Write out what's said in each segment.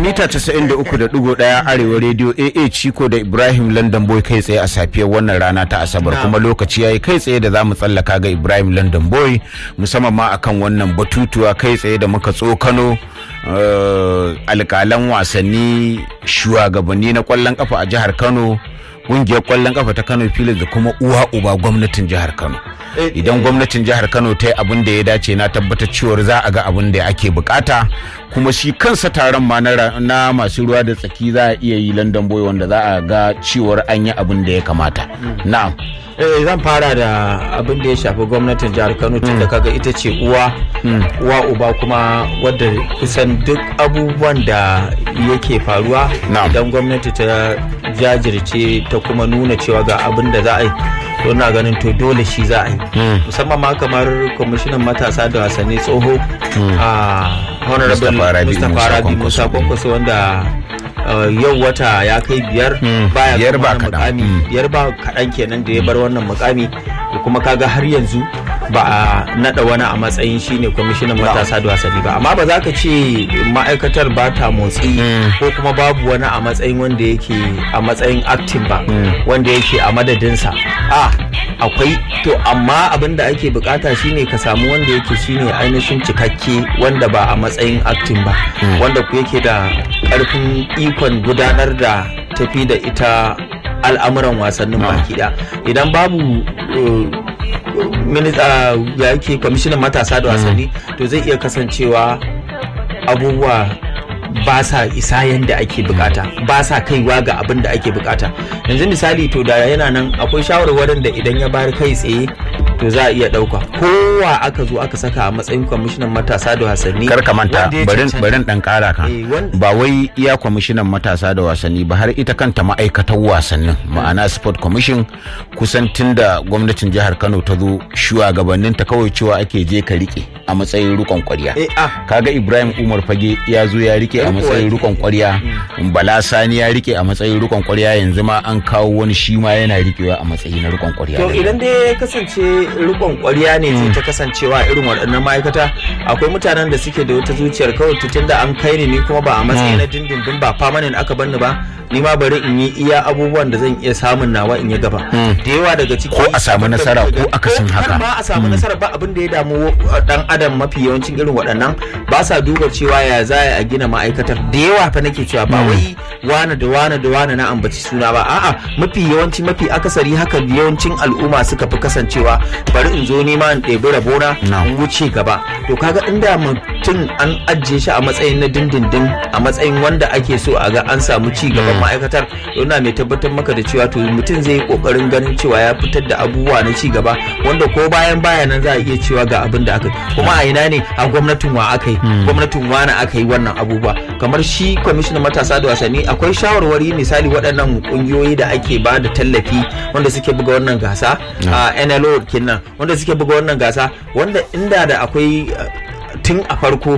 mita 93.1 arewa rediyo AA Ciko da Ibrahim London Boy kai tsaye a safiyar wannan rana ta Asabar kuma lokaci yayi kai tsaye da za mu tsallaka ga Ibrahim London Boy musamman ma akan wannan batutuwa kai tsaye da muka tsokano alkalan wasanni shugabanni na kwallon kafa a jihar Kano kungiyar kwallon kafa ta Kano Pilas da kuma uwa uba gwamnatin jihar Kano. Idan gwamnatin jihar Kano ta yi abin da ya dace na tabbatar cewar za a ga abin da ake bukata kuma shi kansa taron ma na masu ruwa da tsaki za a iya yi London Boy wanda za a ga cewar an yi abin da ya kamata. Na'am. Eh zan fara da abin da ya shafi gwamnatin jihar Kano tun da kaga ita ce uwa uwa uba kuma wadda kusan duk abubuwan da yake faruwa idan gwamnati ta jajirce ta kuma nuna cewa ga abin da za a yi to na ganin to dole shi za a yi musamman ma kamar kwamishinan matasa da wasanni tsoho a honorable mustapha rabi musa kwankwaso wanda yau wata ya kai biyar baya biyar ba mukami biyar ba kaɗan kenan da ya bar wannan mukami kuma kaga har yanzu ba a nada wani a matsayin shine kwamishinan matasa da wasanni ba amma ba za ka ce ma'aikatar ba ta motsi ko kuma babu wani a matsayin wanda yake a matsayin active ba wanda yake a madadinsa a akwai to amma abin da ake bukata shine ka samu wanda yake shine ainihin cikakke wanda ba a matsayin active ba wanda ku yake da karfin ikon gudanar da tafi da ita al'amuran wasannin baki idan babu minista ya yake kwamishinan matasa da wasanni to zai iya kasancewa abubuwa ba sa isa yadda ake bukata ba sa kaiwa ga abin da ake bukata yanzu misali to da yana nan akwai shawarwarin da idan ya bayar kai tsaye to za a iya dauka kowa aka zo aka saka a matsayin kwamishinan matasa da wasanni kar ka manta barin dan kara kan ba wai iya kwamishinan matasa da wasanni ba har ita kanta ma'aikatar wasannin ma'ana sport commission kusan tun da gwamnatin jihar Kano ta zo shugabannin ta kawai cewa ake je ka rike a matsayin rukon kwarya kaga Ibrahim Umar Fage ya zo ya rike a matsayin rukon kwarya Bala Sani ya rike a matsayin rukon kwarya yanzu ma an kawo wani shi ma yana rikewa a matsayin rukon kwarya to idan dai ya kasance rikon kwarya ne zai ta kasancewa irin waɗannan ma'aikata akwai mutanen da suke da wata zuciyar kawai tutun da an kai ni ni kuma ba a matsayi na dindindin ba famanin aka banni ba ni ma bari in yi iya abubuwan da zan iya samun nawa in yi gaba da yawa daga ciki ko a samu nasara ko akasin haka ma a samu nasara ba abin da ya damu dan adam mafi yawancin irin waɗannan ba sa duba cewa ya za a gina ma'aikatar da yawa fa nake cewa ba wai wane da wane da wane na ambaci suna ba a'a mafi yawanci mafi akasari haka yawancin al'umma suka fi kasancewa bari in zo nima in ɗebi rabona in wuce gaba to kaga inda mutum an ajiye shi a matsayin na dindindin a matsayin wanda ake so a ga an samu ci gaban ma'aikatar yana mai tabbatar maka da cewa to mutum zai yi kokarin ganin cewa ya fitar da abubuwa na ci gaba wanda ko bayan baya nan za a iya cewa ga abin da aka yi kuma a ina ne a gwamnatin wa aka yi gwamnatin wa na aka yi wannan abubuwa kamar shi kwamishinan matasa da wasanni akwai shawarwari misali waɗannan ƙungiyoyi da ake ba da tallafi wanda suke buga wannan gasa a NLO kenan wanda suke buga wannan gasa wanda inda da akwai tun a farko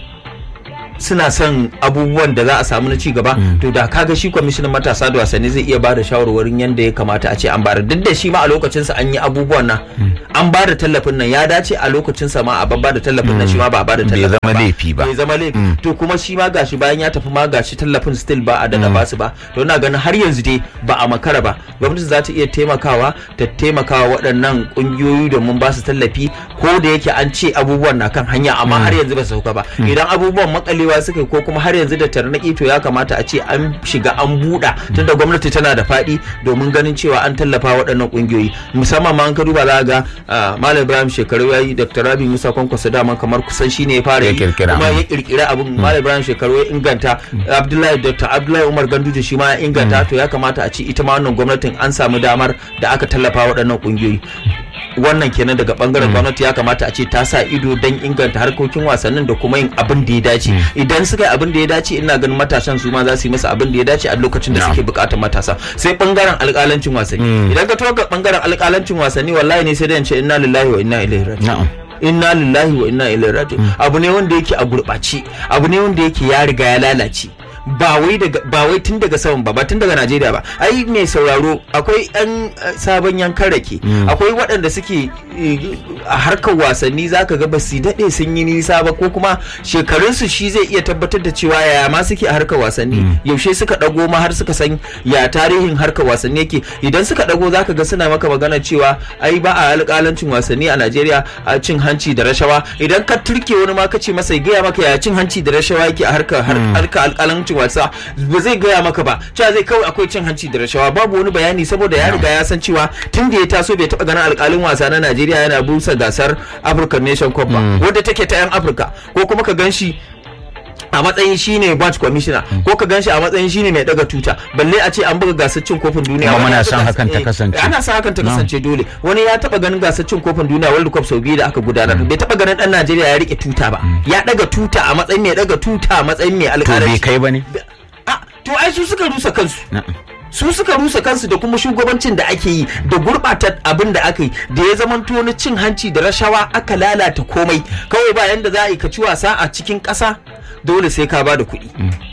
suna son abubuwan da za a samu na ci gaba to da kaga shi kwamishinan matasa da wasanni zai iya bada shawarwarin yadda ya kamata a ce an bada duk da shi ma a lokacinsa an yi abubuwan nan an bada tallafin nan ya dace a lokacinsa ma a babba da tallafin nan shi ma ba a bada tallafin ba bai zama laifi ba bai zama laifi to kuma shi ma gashi bayan ya tafi ma gashi tallafin still ba a dada basu ba to ina ganin har yanzu dai ba a makara ba gwamnati za ta iya taimakawa ta taimakawa waɗannan ƙungiyoyi domin ba su tallafi ko da yake an ce abubuwan na kan hanya amma har yanzu ba su sauka ba idan abubuwan makalewa suka ko kuma har yanzu da tarnaki to ya kamata a ce an shiga an buɗa tunda gwamnati tana da faɗi domin ganin cewa an tallafa waɗannan ƙungiyoyi musamman ma an ka duba za ga malam ibrahim shekaru ya yi dr rabi musa kwankwaso dama kamar kusan shi ne ya fara yi kuma ya kirkira abin malam ibrahim shekaru ya inganta abdullahi dr abdullahi umar ganduje shi ma ya inganta to ya kamata a ce ita ma wannan gwamnatin an samu damar da aka tallafa waɗannan ƙungiyoyi wannan kenan daga bangaren gwamnati ya kamata a ce ta sa ido don inganta harkokin wasannin da kuma yin abin da ya dace idan suka yi abin da ya dace ina ganin matasan su ma za su yi masa abin da ya dace a lokacin da suke bukatar matasa sai bangaren alkalancin wasanni idan ka toka bangaren alkalancin wasanni wallahi ne sai da ce inna lillahi wa inna ilaihi raji'un inna lillahi wa inna ilaihi raji'un abu ne wanda yake a gurɓace abu ne wanda yake ya riga ya lalace ba wai daga ba wai tun daga saman ba ba tun daga Najeriya ba ai mai sauraro akwai yan eh, sabon yankan rake akwai waɗanda suke eh, a harkar wasanni zaka ga ba su daɗe sun yi nisa ba ko kuma shekarunsu shi zai iya tabbatar da cewa yaya ma suke a harkar wasanni yaushe suka ɗago ma har suka san ya tarihin harkar wasanni yake idan suka ɗago zaka ga suna maka magana cewa ai ba a alƙalancin wasanni a Najeriya a cin hanci da rashawa idan ka turke wani ma ka ce masa ya gaya maka ya cin hanci da rashawa yake a harkar har- harkar alƙalancin wasa ba zai gaya maka ba cewa zai kawai akwai cin hanci da rashawa babu wani bayani saboda ya riga ya san cewa tun da ya taso bai taɓa ganin alƙalin wasa na Najeriya yana busa gasar African Nation Cup ba wadda take ta 'yan Afirka ko kuma ka gan shi a matsayin shine batch commissioner ko ka ganshi a matsayin shine mai daga tuta balle a ce an buga gasar cin kofin duniya Kuma Wani muna ya son buga- hakan ta eh, kasance. ana son hakan ta kasance dole wani ya taba ganin gasar cin kofin duniya world cup sau biyu da aka gudanar bai taba ganin dan Najeriya ya rike tuta ba ya daga tuta a matsayin mai daga tuta a matsayin mai to bai alƙalanci kai ba ne Ah, to ai su suka rusa kansu Na'am. su suka rusa kansu da kuma shugabancin da ake yi da gurɓata abin da aka yi da ya zamanto na cin hanci da rashawa aka lalata komai kawai ba yanda za a yi ka ci wasa a cikin ƙasa dole sai ka ba da kuɗi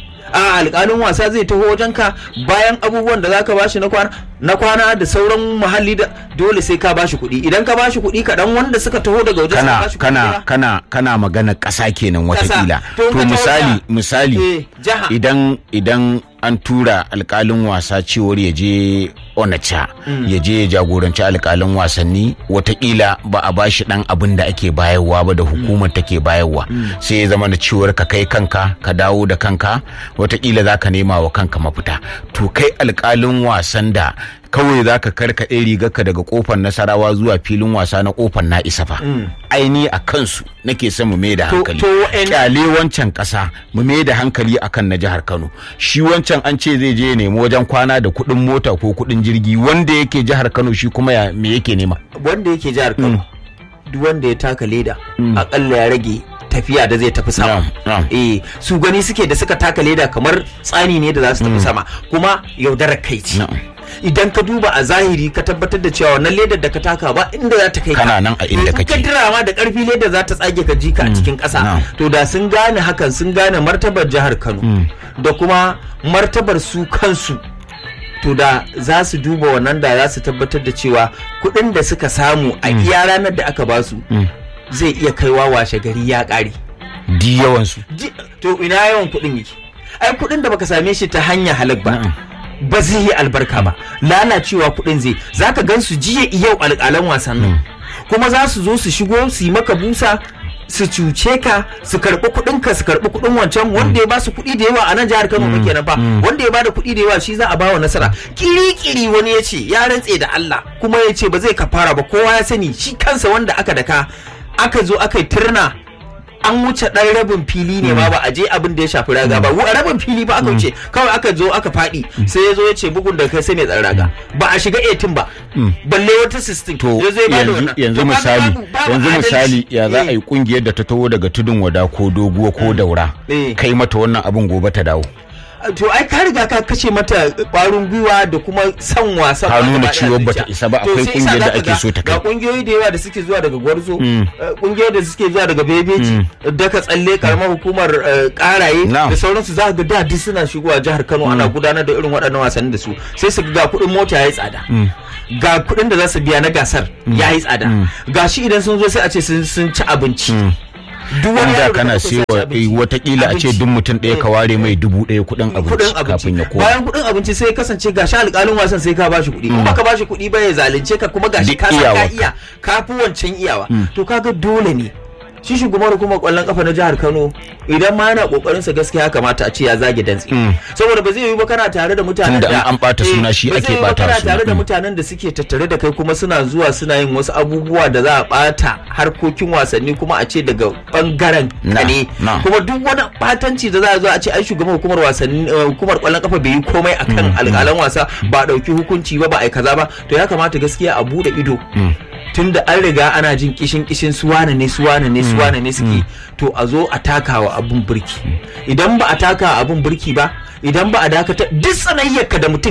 a alƙalin wasa zai taho wajen ka bayan abubuwan da zaka bashi na kwana na kwana da sauran muhalli da dole sai ka bashi kuɗi idan ka bashi kuɗi kaɗan wanda suka taho daga wajen kana suka bashi kuɗi kana ba, kana kana magana ƙasa kenan watakila To, to ka misali tauna. misali Eh, jaha. idan idan an tura alkalin wasa cewar ya je onacha ya je ya jagoranci alkalin wasanni watakila ba a bashi dan abin da ake bayarwa ba da hukumar take bayarwa sai ya zama da cewar ka kai kanka ka dawo da kanka watakila za ka nema wa kanka mafita to kai alkalin wasan da kawai za ka karkaɗe rigarka daga kofar nasarawa zuwa filin wasa na kofar na isa fa aini a kansu nake son mu mai da To- hankali to wa'en- kyale wancan ƙasa mu mai da hankali akan na jihar kano shi wancan an ce zai je ya nemi wajen kwana da kuɗin mota ko kuɗin jirgi wanda yake jihar kano shi kuma ya me yake nema wanda yake jihar Kano duk wanda ya taka leda akalla ya rage tafiya da zai tafi sama Na'am, na'am. eh su gani suke da suka taka leda kamar tsani ne da za su tafi sama kuma yaudarar kai ce Na'am. idan ka duba a zahiri ka tabbatar da cewa wannan ledar da ka taka ba inda za ta kai ka Kana nan a inda In ka kake. dira ma da karfi ledar za ta tsage ka jika a cikin ƙasa Na'am. to da sun gane hakan sun gane martabar jihar Kano da kuma martabar su kansu to da za su duba wannan da za su tabbatar da cewa kuɗin da suka samu a iya ranar da aka basu zai iya kaiwa washe gari ya ƙare di yawansu Ji- to ina yawan kuɗin yake ai kuɗin da baka same shi ta hanya halak ba ba zai yi albarka ba lalacewa kuɗin zai zaka gan su jiya yau alƙalan wasannin kuma za su zo su shigo su yi maka busa su cuce ka su karɓi kuɗin ka su karɓi kuɗin wancan wanda ya ba su kuɗi da yawa a nan jihar Kano muke nan fa wanda ya ba da kuɗi da yawa shi za a bawa nasara kiri-kiri wani ya ce ya rantse da Allah kuma ya ce ba zai kafara ba kowa ya sani shi kansa wanda aka daka aka zo aka yi turna an wuce ɗan rabin fili ne ma ba a je abin da ya shafi raga ba Wa- rabin fili ba aka wuce kawai aka zo aka faɗi sai ya zo ya ce bugun da kai sai mai tsaron raga ba a shiga 18 ba balle wata 16 to ya zo ya bada yanzu wannan. yanzu To kaga misali babu- babu yanzu adalci. misali ya za a Eh. yi kungiyar da ta taho daga tudun wada ko doguwa ko daura Eh. kai mata wannan abin gobe ta dawo to ai ka riga ka kashe mata kwarin gwiwa da kuma son wasan Ka ma nuna gaba ɗaya cewa a bata zuciya. isa ba, To akwai sai kungiyar isa da zaka ake ga- so ta kai. ga kungiyoyi da yawa da suke zuwa daga gwarzo eh, kungiyoyi da suke zuwa daga bebeji daga tsalle karamar hukumar eh, karaye Na'am. da sauransu za ka ga da duk suna shigowa jihar Kano ana gudanar da irin waɗannan wasanni da su sai su ga kuɗin mota yayi tsada ga kuɗin da za su biya na gasar yayi tsada ga shi idan sun zo sai a ce sun sun ci abinci duk wani da yaro da kana ka so sai ya ci sewa abinci. eh, watakila a ce Abinci. duk mutum ɗaya ka ware mai dubu ɗaya kuɗin abinci kudin abinci kafin ya koma bayan kudin abinci sai ya kasance gashi alƙalin wasan sai ka bashi kuɗi in baka bashi kuɗi ba ya zalunce ka kuma gashi Duk ka san ka iyawarka. iya ka fi wancan iyawa to kaga dole ne shi shugaban hukumar kwallon kafa na jihar Kano idan ma yana kokarin sa gaskiya kamata a ce ya zage dantsi saboda ba zai yi ba kana tare da mutanen Tunda da in an ɓata eh, suna shi ba ake zai yi ba ɓata kana suna. tare da Mm. mutanen da suke tattare da kai kuma suna zuwa suna yin wasu abubuwa da za a bata harkokin wasanni kuma a ce daga bangaren ka Na, ne na. kuma duk wani batanci da za a zo a ce ai shugaban hukumar wasanni eh, hukumar kwallon kafa bai yi komai akan alƙalan wasa ba a ɗauki hukunci ba ba a yi kaza ba to ya kamata gaskiya a bude ido tunda an riga ana jin kishin kishin suwana ne suwana ne suwana ne suke to a zo a takawa abun birki idan ba a taka abun birki ba idan ba a dakata duk tsanayyarka da mutum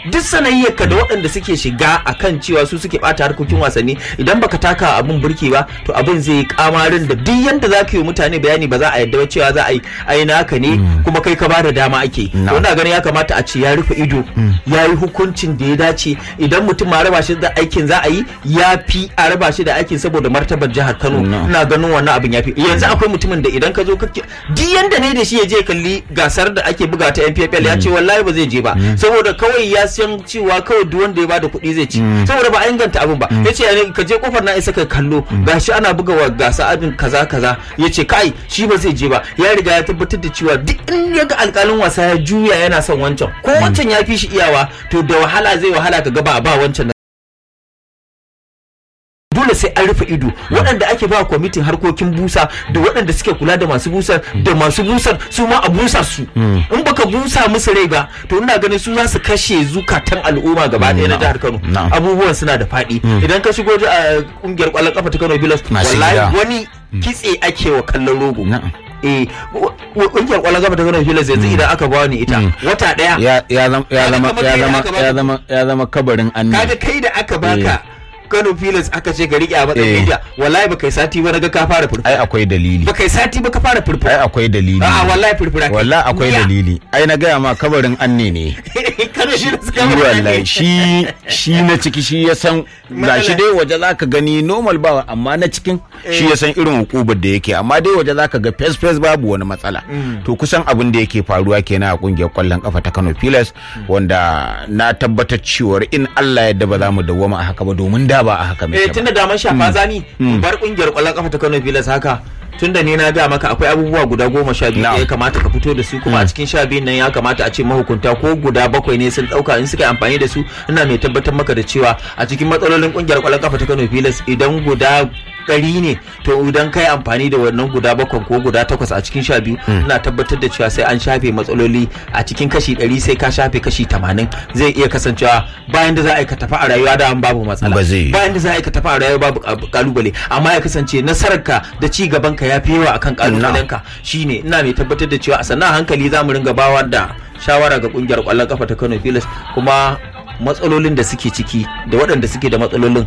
duk sanayyarka da waɗanda suke shiga akan cewa su suke bata harkokin wasanni idan baka taka abun burki ba to abin zai yi kamarin da duk yanda za ka yi mutane bayani ba za a yadda ba cewa za a yi ai naka ne kuma kai ka bada dama ake to ina ganin ya kamata a ce ya rufe ido ya yi hukuncin da ya dace idan mutum ma raba shi da aikin za a yi ya fi a raba shi da aikin saboda martabar jihar Kano ina ganin wannan abin ya fi yanzu akwai mutumin da idan ka zo kake duk yanda ne da shi ya je kalli gasar da ake buga ta NPFL ya ce wallahi ba zai je ba saboda kawai ya san cewa kawai duk wanda ya bada kuɗi zai ci saboda ba a inganta abin ba yace ka je kofar na isa ka kallo gashi ana buga wa gasa abin kaza kaza yace kai shi ba zai je ba ya riga ya tabbatar da cewa duk in ya ga alƙalin wasa ya juya yana son wancan ko wancan ya fi shi iyawa to da wahala zai wahala ka ga ba ba wancan dole sai an rufe ido waɗanda ake ba kwamitin harkokin busa da waɗanda suke kula da masu busar da masu busar su ma a busa su in baka busa musu rai ba to ina ganin su za su kashe zukatan al'umma gaba ɗaya na jihar Kano abubuwan suna da faɗi idan ka shigo a kungiyar kwallon kafa ta Kano Bilas wallahi wani kitse ake wa kallon rogo eh kungiyar kwallon kafa ta Kano Bilas yanzu idan aka ba ni ita wata ɗaya ya zama ya zama ya zama ya zama kabarin annabi kaga kai da aka baka Kano Pilas aka ce ka rike a matsayin media wallahi ba kai sati ba naga ka fara furfura ai akwai dalili ba kai sati ba ka fara furfura ai akwai dalili a wallahi furfura wallahi akwai dalili ai na gaya ma kabarin anne ne Kano Pilas shi wallahi shi shi na ciki shi ya san gashi dai waje zaka gani normal ba amma na cikin shi ya san irin hukubar da yake amma dai waje zaka ga face face babu wani matsala to kusan abin da yake faruwa kenan a kungiyar kwallon kafa ta Kano Pilas wanda na tabbatar cewa in Allah yadda ba za mu dawwama a haka ba domin da ba a haka mai eh tunda da man shafa zani bar kungiyar kwallon kafa ta Kano Pilas haka tunda ne na ga maka akwai abubuwa guda goma sha biyu da ya kamata ka fito da su kuma a cikin sha biyun nan ya kamata a ce mahukunta ko guda bakwai ne sun dauka in suka yi amfani da su ina mai tabbatar maka da cewa a cikin matsalolin kungiyar kwallon kafa ta Kano Pilas idan guda ɗari ne to idan kai amfani da wannan guda bakwai ko guda takwas a cikin sha biyu ina tabbatar da cewa sai an shafe matsaloli a cikin kashi ɗari sai ka shafe kashi tamanin zai iya kasancewa bayan da za a yi ka tafi a rayuwa da babu matsala bayan da za a yi ka tafi a rayuwa babu kalubale amma ya kasance nasararka da ci gaban ka ya fi yawa akan kalubalenka shine ina mai tabbatar da cewa a sannan hankali za mu ringa bawa da shawara ga kungiyar kwallon kafa ta Kano Pilas kuma matsalolin da suke ciki da waɗanda suke da matsalolin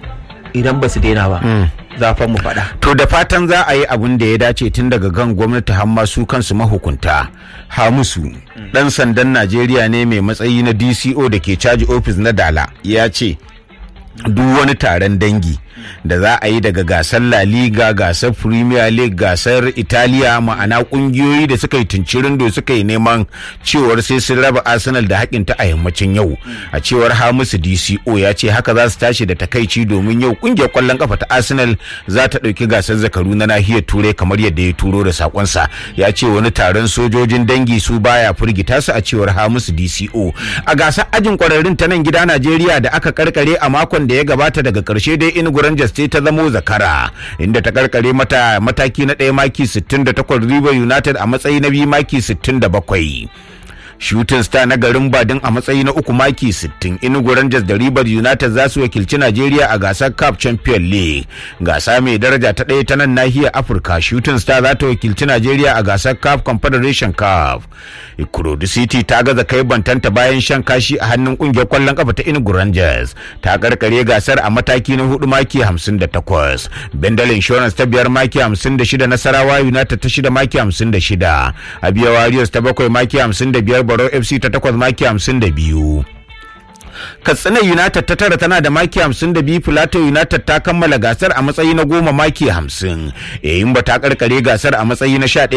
idan ba su daina ba zafan mu faɗa. To da fatan za a yi abin da ya dace tun daga gan gwamnati har su kansu mahukunta. Hamusu ɗan sandan Najeriya ne mai matsayi na DCO da ke caji ofis na Dala ya ce duk wani taron dangi da za a yi daga gasar La Liga, gasar Premier League, gasar Italiya ma'ana kungiyoyi da suka yi tuncirin da suka yi neman cewar sai sun raba Arsenal da hakinta a yammacin yau. A cewar Hamisu DCO ya ce haka za su tashi da takaici domin yau kungiyar kwallon kafa ta Arsenal za ta ɗauki gasar zakaru na nahiyar Turai kamar yadda ya turo da sakonsa. Ya ce wani taron sojojin dangi su baya firgita su a cewar Hamisu DCO. A gasar ajin kwararrun ta nan gida Najeriya da aka karkare a makon da ya gabata daga karshe dai Enugu Rangers ce ta zamo zakara inda ta karkare mata mataki na ɗaya maki 68 River United a matsayi na biyu maki 67. shooting star na garin badin a matsayi na uku maki 60 inugu rangers da ribar united za su wakilci najeriya a gasar cup champion league gasa mai daraja ta ɗaya ta nan nahiyar afirka shooting star za ta wakilci najeriya a gasar cup confederation cup ikorodu city ta gaza kai bantanta bayan shan kashi a hannun kungiyar kwallon kafa ta inugu rangers ta karkare gasar a mataki na hudu maki 58 bendel insurance ta biyar maki 56 nasarawa united ta shida maki 56 abiya warriors ta bakwai maki 55 baro fc ta takwas maki hamsin da biyu katsina united ta tara tana da maki hamsin da biyu plateau united ta kammala gasar a matsayi na goma maki hamsin yayin ba ta karkare gasar a matsayi na sha